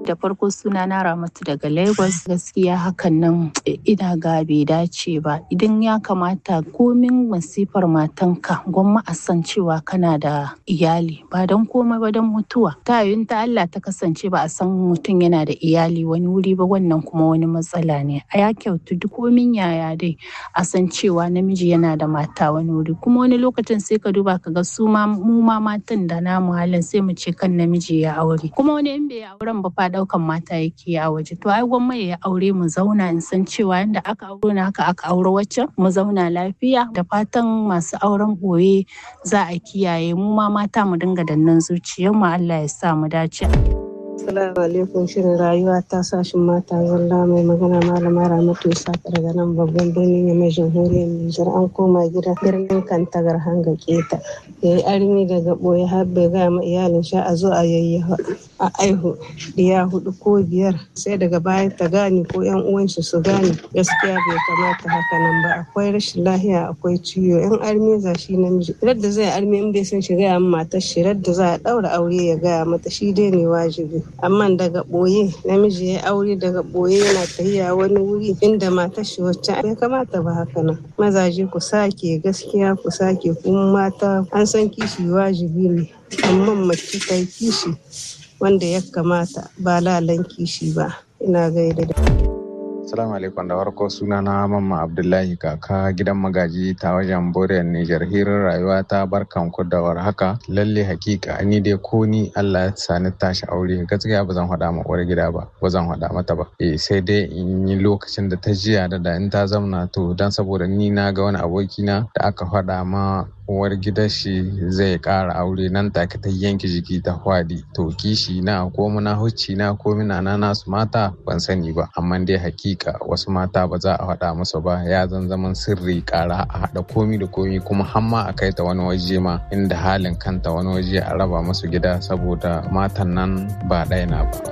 Da farko suna na Ramatu daga Lagos gaskiya hakan nan ina ga bai dace ba idan ya kamata komin masifar matanka gwamma a san cewa kana da iyali ba don komai ba don mutuwa ta yin ta Allah ta kasance ba a san mutum yana da iyali wani wuri ba wannan kuma wani matsala ne a ya kyautu duk komin yaya dai a san cewa namiji yana da mata wani wuri kuma wani lokacin sai ka duba ka ga su ma mu ma matan da namu halin sai mu ce kan namiji ya aure kuma wani in bai auren ba fa daukan mata yake a waje to ai gwamma ya aure mu zauna in san cewa yanda aka auro na haka aka auro waccan mu zauna lafiya da fatan masu auren boye za a kiyaye mu ma mata mu dinga dannan zuciyar mu Allah ya sa mu dace. Assalamu alaikum shirin rayuwa ta sashin mata zalla mai magana malama Ramatu Isaka daga nan babban birnin mai jamhuriyar Nijar an koma gida birnin Kantagar hanga keta ya yi armi daga boye har bai gaya ma iyalin sha a zo a yayyafa a aihu diya hudu ko biyar sai daga baya ta gane ko yan uwan shi su gane gaskiya bai kamata haka nan ba akwai rashin lahiya akwai ciwo yan armi za shi namiji radda zai armi in bai san shi gaya matar shi radda za a daura aure ya gaya mata shi dai ne wajibi amma daga ɓoye namiji ya aure daga ɓoye yana tahiya wani wuri inda matar shi wacce ya kamata ba haka nan mazaje ku sake gaskiya ku sake kuma mata an san kishi wajibi ne amma mace ta kishi wanda ya kamata ba lalan kishi ba ina gaida da Assalamu alaikum da farko suna na mamma Abdullahi kaka gidan magaji ta wajen Boriyar Nijar hirar rayuwa ta barkan ku da haka lalle hakika ni dai ko ni Allah ya sani tashi aure gaskiya ba zan faɗa ma uwar gida ba ba zan faɗa mata ba eh sai dai in yi lokacin da ta jiya da da in ta zamna to dan saboda ni na ga wani abokina da aka faɗa ma uwar gidan shi zai ƙara aure nan take ta yanke jiki ta hwadi to kishi na ko muna hucci na ko mina na nasu mata ban sani ba amma dai hakika wasu mata ba za a faɗa musu ba ya zan zaman sirri ƙara a haɗa komi da komi kuma hamma a kai ta wani waje ma inda halin kanta wani waje a raba musu gida saboda matan nan ba ɗaya na ba.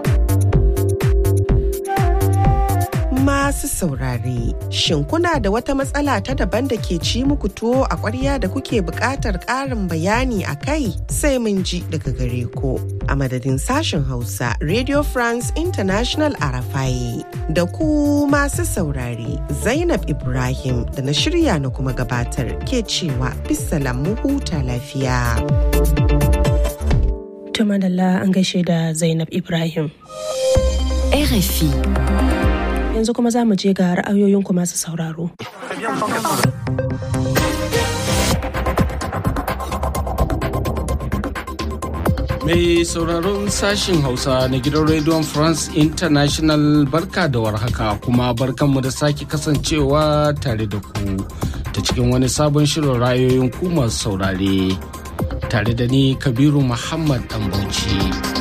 Masu saurare, shin kuna da wata matsala ta daban da ke ci muku tuwo a ƙwarya da kuke buƙatar ƙarin bayani a kai sai mun ji daga gare ku. A madadin sashen Hausa, Radio France International Arafai da ku masu saurare, Zainab Ibrahim da na shirya na kuma gabatar ke cewa bisalam mu huta lafiya. Tumadalla an gaishe da Zainab Ibrahim. RFI. yanzu kuma za mu je ga ra'ayoyinku masu sauraro. Mai sauraron sashin Hausa na gidan Radio France International barka da warhaka kuma barkanmu da sake kasancewa tare da ku ta cikin wani sabon shirin ra'ayoyin ku masu saurare tare da ni Kabiru Muhammad Dambauci.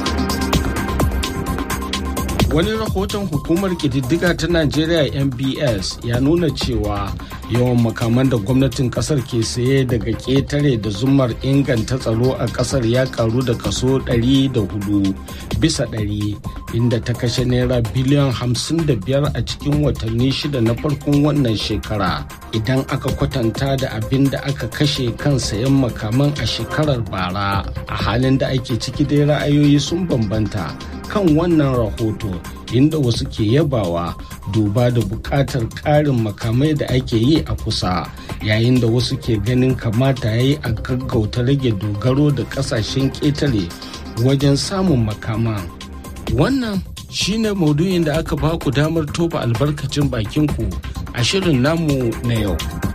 wani rahoton hukumar ƙididdiga ta najeriya mbs ya nuna cewa yawan makaman da gwamnatin kasar ke saye daga ƙetare da zumar inganta tsaro a kasar ya karu da kaso 104 bisa 100 inda ta kashe naira biliyan 55 a cikin watanni shida na farkon wannan shekara idan aka kwatanta da abin da aka kashe kan sayan makaman a shekarar bara a halin da ake ciki dai ra'ayoyi sun bambanta kan wannan rahoto inda wasu ke yabawa duba da buƙatar ƙarin makamai da ake yi a kusa yayin da wasu ke ganin kamata ya yi a gaggauta rage dogaro da ƙasashen ƙetare wajen samun makama wannan shine maudu'in da aka baku damar tofa albarkacin bakinku a shirin namu na yau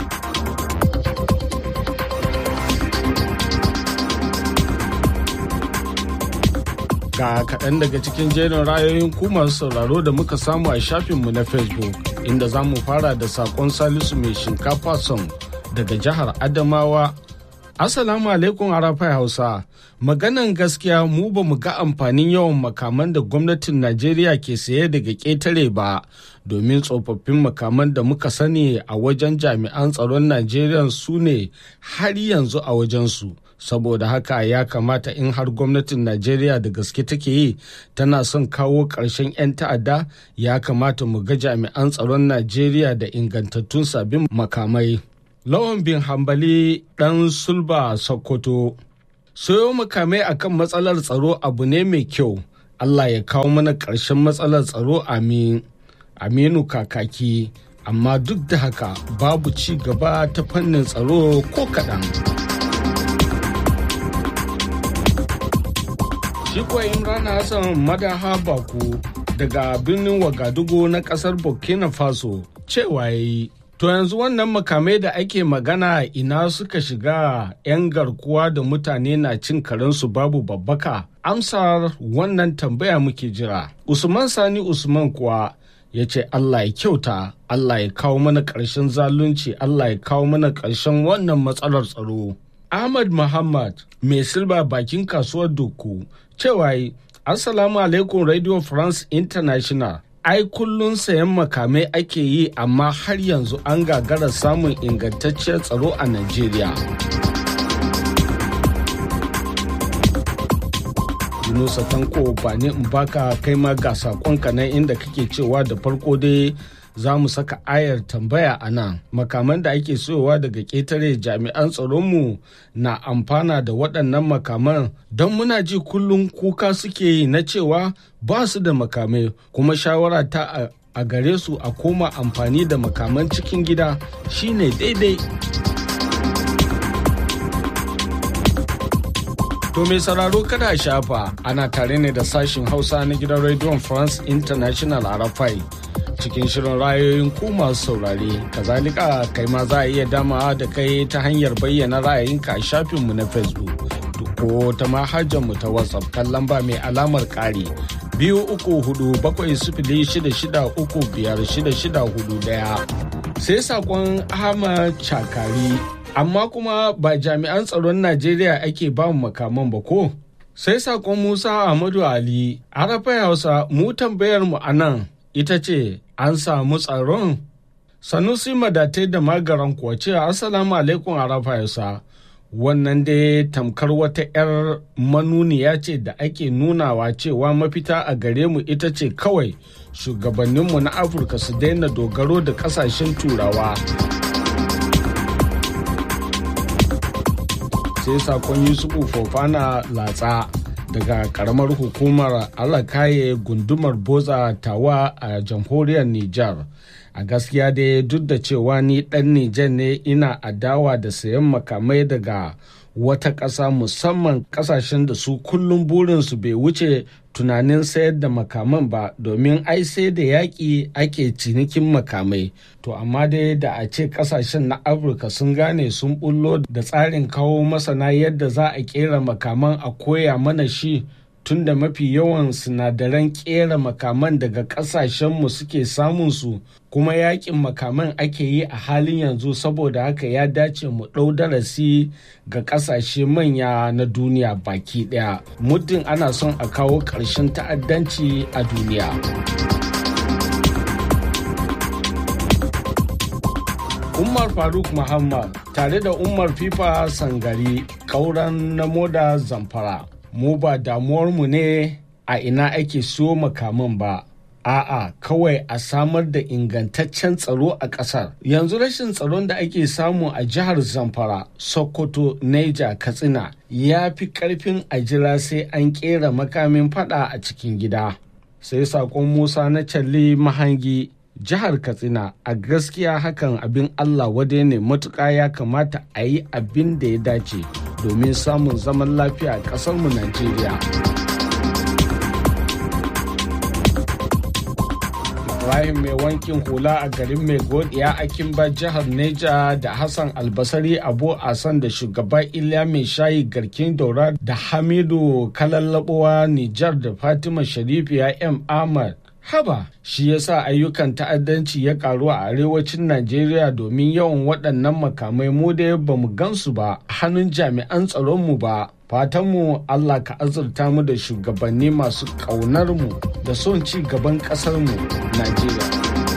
ga kaɗan daga cikin jerin rayoyin ku masu sauraro da muka samu a shafinmu na facebook inda za mu fara da saƙon salisu mai shinkafa son daga jihar adamawa assalamu alaikum arafai hausa maganan gaskiya mu ba mu ga amfanin yawan makaman da gwamnatin najeriya ke saye daga ƙetare ba domin tsofaffin makaman da muka sani a wajen jami'an tsaron najeriya su ne har yanzu a wajensu saboda haka ya kamata in har gwamnatin najeriya da gaske take yi tana son kawo ƙarshen 'yan ta'adda ya kamata mu ga jami'an tsaron najeriya da ingantattun sabbin makamai lawan bin hambali ɗan sulba sokoto sayo makamai akan matsalar tsaro abu ne mai kyau Allah ya kawo mana ƙarshen matsalar tsaro amin. Aminu kakaki amma duk da haka babu ci gaba ta fannin tsaro ko kaɗan. Shi kuwa Imran Hassan Madaha Baku daga birnin Wagadugu na ƙasar Burkina Faso cewa ya yi. To yanzu wannan makamai da ake magana ina suka shiga 'yan garkuwa da mutane na cin karensu babu babbaka. Amsar wannan tambaya muke jira. Usman Sani Usman kuwa ya ce Allah ya kyauta, Allah ya kawo mana ƙarshen zalunci, Allah ya kawo mana ƙarshen wannan matsalar tsaro. Ahmad Muhammad mai silba bakin kasuwar Doku cewa Assalamu alaikum Radio France International. ai kullun sayan makamai ake yi amma har yanzu an gagara samun ingantacciyar tsaro a Najeriya. Yunusa Tanko ba ne in baka kai ma ga sakonka nan inda kake cewa da farko dai za mu saka ayar tambaya a nan makaman da ake soyowa daga ƙetare jami'an tsaronmu na amfana da waɗannan makaman don muna ji kullum kuka suke yi na cewa ba su da makamai kuma shawara ta a gare su a koma amfani da makaman cikin gida shine daidai To mai sauraro kada shafa ana tare ne da sashin hausa na gidan rediyon france international a rafai cikin shirin rayoyin ku masu saurare kazalika kai ma za a iya damawa da kai ta hanyar bayyana ra'ayinka a shafinmu na facebook ko ta mu ta whatsapp kan lamba mai alamar ƙari biyu uku hudu bakwai sifili shida shida uku biyar shida shida hudu daya sai sakon ahmad chakari amma kuma ba jami'an tsaron najeriya ake ba mu makaman ba ko sai sakon musa ahmadu ali arafa hausa mu tambayar mu a nan ita ce an samu tsaron sanusi madatai da magaran kuwa cewa assalamu alaikum arafa hausa wannan dai tamkar wata 'yar manuniya ce da ake nunawa cewa mafita a gare mu ita ce kawai shugabanninmu na afirka su daina dogaro da kasashen turawa sai sakon yusufu fofana latsa daga karamar hukumar alakaye gundumar boza tawa a jamhuriyar nijar a gaskiya dai duk da cewa ni dan nijar ne ina adawa da sayan makamai daga wata ƙasa musamman ƙasashen da su kullum burinsu bai wuce tunanin sayar da makaman ba domin ai sai da yaƙi ake cinikin makamai to amma dai da a ce ƙasashen na afirka sun gane sun bullo da tsarin kawo masana yadda za a ƙera makaman a koya mana shi tun da mafi yawan sinadaran ƙera makaman daga ƙasashenmu suke samun su kuma yakin makaman ake yi a halin yanzu saboda haka ya dace mu ɗau darasi ga ƙasashe manya na duniya baki ɗaya muddin ana son a kawo ƙarshen ta'addanci a duniya. Umar Faruk Muhammad tare da Umar Fifa Sangari ƙauran na moda zamfara. mu ba damuwarmu ne a ina ake siyo makaman ba a'a kawai a samar da ingantaccen tsaro a ƙasar yanzu rashin tsaron da ake samu a jihar zamfara sokoto neja katsina ya fi ƙarfin a jira sai an ƙera makamin fada a cikin gida sai saƙon musa na calli mahangi jihar katsina a gaskiya hakan abin allah wadai ne matuƙa ya kamata a yi abin da ya dace domin samun zaman lafiya a ƙasarmu najeriya ibrahim mai wankin hula a garin mai godiya akimba jihar neja da hassan albasari abu asan da shugaba iliya mai shayi garkin daura da hamidu kalallabuwa nijar da fatima sharifiya m ahmad haba shi yasa ayyukan ta'addanci ya karu a arewacin najeriya domin yawan waɗannan makamai mu da ba mu gansu ba hannun jami'an tsaronmu ba fatanmu allah ka azurta mu da shugabanni masu ƙaunar mu da son ci gaban ƙasarmu najeriya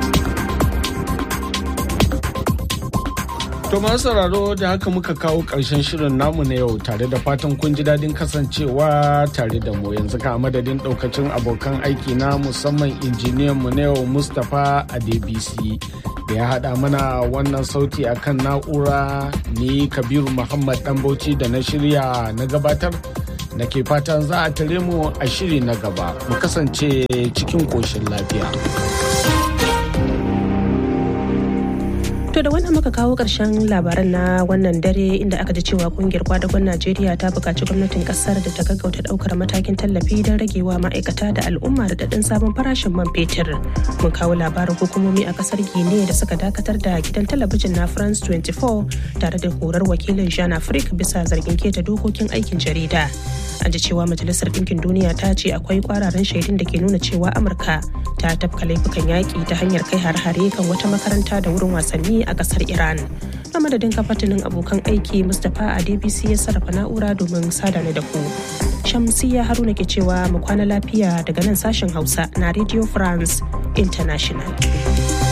To masu sauraro da haka muka kawo ƙarshen shirin namu na yau tare da fatan kun ji daɗin kasancewa tare da mu yanzu ka madadin ɗaukacin abokan aiki na musamman injiniyan mu na yau Mustapha Adebisi da ya haɗa mana wannan sauti akan na'ura ni Kabiru Muhammad Ɗanbauci da na shirya na gabatar da ke fatan za a tare mu a shiri na gaba mu kasance cikin ƙoshin lafiya. To da wannan muka kawo ƙarshen labaran na wannan dare inda aka ji cewa kungiyar kwadagon Najeriya ta buƙaci gwamnatin ƙasar da ta gaggauta ɗaukar matakin tallafi don ragewa ma'aikata da al'umma da daɗin sabon farashin man fetur. Mun kawo labarin hukumomi a ƙasar Gine da suka dakatar da gidan talabijin na France 24 tare da horar wakilin Jean Afrique bisa zargin keta dokokin aikin jarida. An ji cewa Majalisar Ɗinkin Duniya ta ce akwai kwararan shaidun da ke nuna cewa Amurka ta tafka laifukan yaƙi ta hanyar kai har-hare kan wata makaranta da wurin wasanni a kasar Iran. Na madadin kafatinin abokan aiki Mustapha a DBC ya sarrafa na'ura domin sadana da ku. Shamsiya Haruna ke cewa mu kwana lafiya daga nan sashen Hausa na Radio France International.